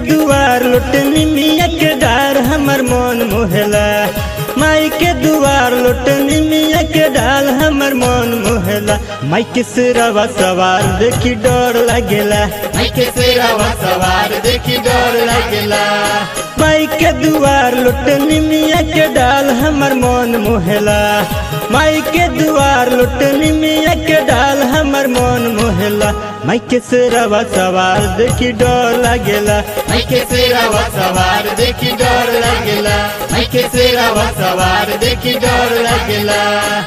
दुआर लुटनी मिया के डार हमर मन मोहला माई के दुआर लुटनी मिया के डाल हमर मन मोहला माई के सिरवा सवार देखी डर लागेला माई के सेरावा सवार देखी डर लागेला माई के दुआर लुटनी मिया के डाल हमर मन मोहला माई के दुआर लुटनी मिया के डाल हमर मन मोहला माई के सिरवा सवार देखी डर लागेला माई के सेरावा सवार देखी डर लागेला माई के सेरावा सवार देखी डर लागेला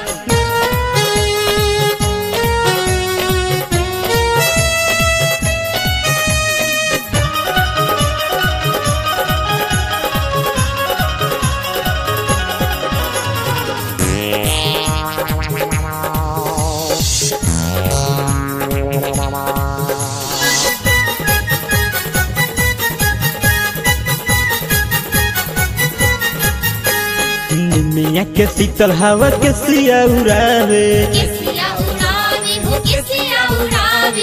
मिया के शीतल हवा के सिया उड़ावे किसिया उड़ावे हो किसिया उड़ावे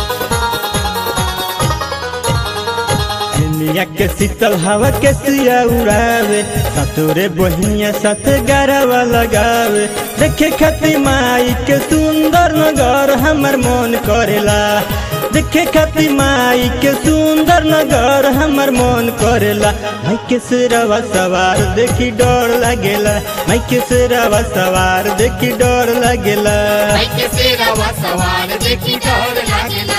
मिया के शीतल हवा के सिया उड़ावे सतोरे बहिनिया साथ गरवा लगावे देखे खातिर माई के सुंदर नगर हमर मन करेला देखे खातिर माई के सुंदर नगर हमर मन करेला माई के सिरवा सवार देखी डर लागेला माई के सिरवा सवार देखी डर लागेला माई के सेरावा सवार देखी डर लागेला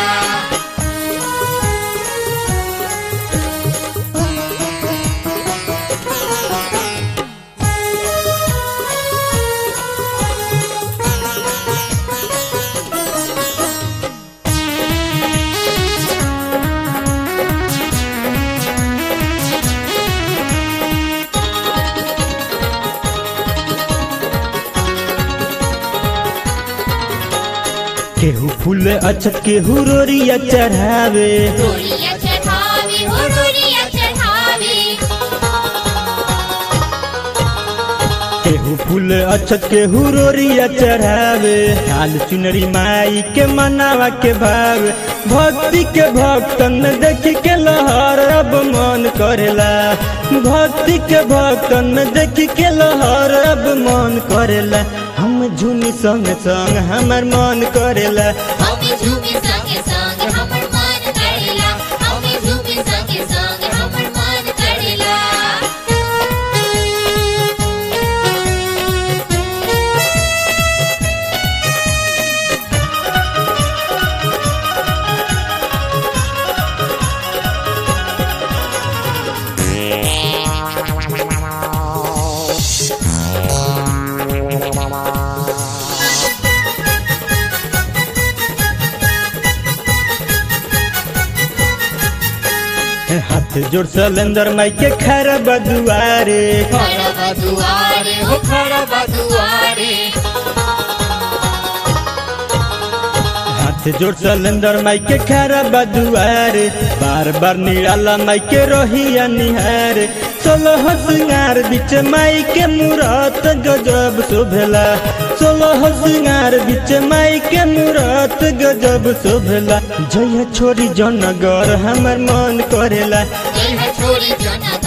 केहू फूल अछत केहू रोरिया चढ़ावे रोरिया चढ़ावे हो रोरिया चढ़ावे केहू फूल अछत केहू रोरिया चढ़ावे लाल चुनरी माई के मनावा के भावे भक्ति के भक्तन में देख के लहर अब मन करेला भक्ति के भक्तन में देख के लहर अब मन करेला हम झूमी संग संग हमर मन करेला हमें झूमे संगे संग हमर मन करेला हमें झूमे संगे संग हमर मन करेला हाथ जोड़ सलेंदर माई के खरा बदुआरे खड़ा बदुआरे हो खड़ा बदुआरे हाथ जोड़ सलेंदर माई के खरा बदुआरे बार बार निराला माई के रोहिया निहारे सोलह सिंगार बीच माई के मूरत गजब शोभेला सोलह सिंगार बीच माई के मूरत गजब शोभेला जय छोरी जनगर हमर मन करेला जय छोरी जनक